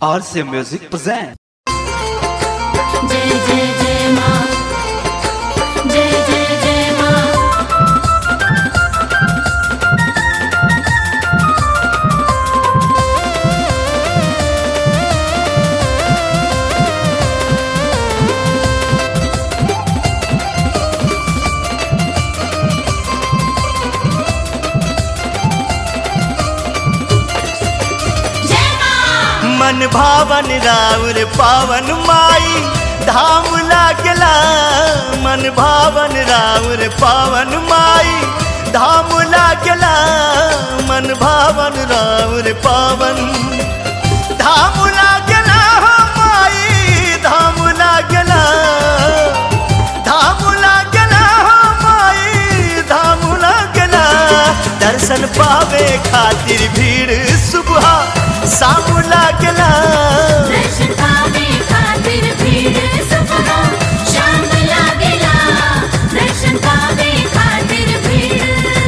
RC Music present. जय जय जय माँ जय जय जय माँ जय माँ मन भावन राउर पावन माई धाम लागला मन भावन राउर पावन माई धाम लागला मन भावन राउर पावन धाम लागला हो माई धाम लागला धाम लागला हो माई धाम लागला दर्शन पावे खातिर भीड़ सुबह शाम लागला दर्शन पावे खातिर भीड़ सुबह शाम लागेला दर्शन पावे खातिर भीड़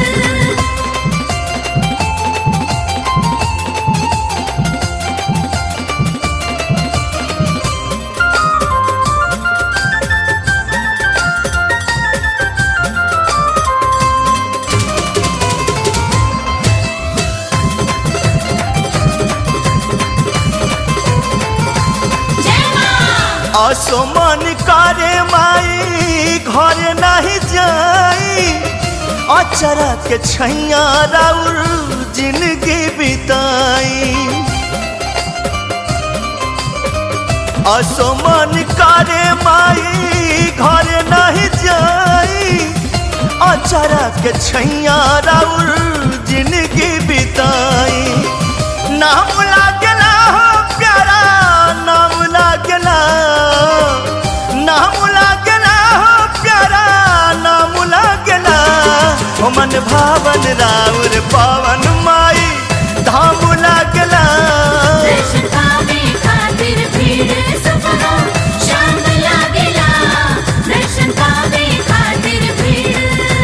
जय माँ असमन करे माई घर नहीं जाई अचरा के छैया राउर जिंदगी बिताई असमन करे माई घर नहीं जाई अचरा के छैया राउर जिंदगी बिताई नाम लागला हो प्यारा नाम लागला नाम लागला हो प्यारा नाम लागला ओ मन भावन राउर पावन माई धाम लागला दर्शन पावे खातिर भीड़ सुबह शाम लागेला दर्शन पावे खातिर भीड़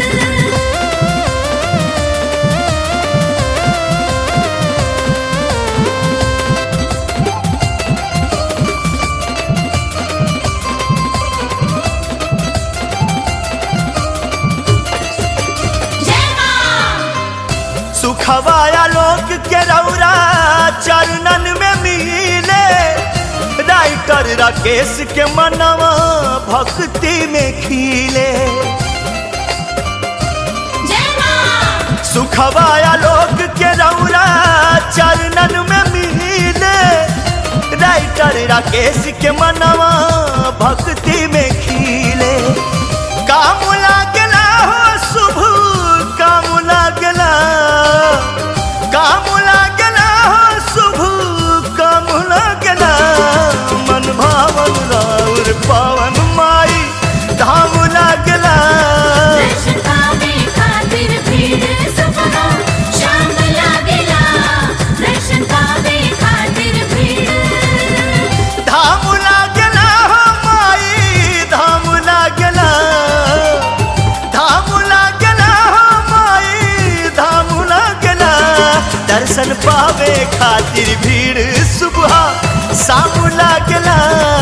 जय माँ सुखवाया लोक के रौरा चरणन में मिले राइटर राकेश के मनवा भक्ति में खिले जय माँ सुखवाया लोक के रौरा चरणन में मिले राइटर राकेश के मनवा भक्ति में खिले काम लागला हो शुभ काम लागला काम लागला हो शुभ काम लागला मन भावन राउर पावन माई धाम लागला दर्शन पावे खातिर भीड़ सुबह शाम लागेला दर्शन पावे खातिर भीड़ धाम लागला हो माई धाम लागला धाम लागला हो माई धाम लागला दर्शन पावे खातिर भीड़ सुबह शाम लागला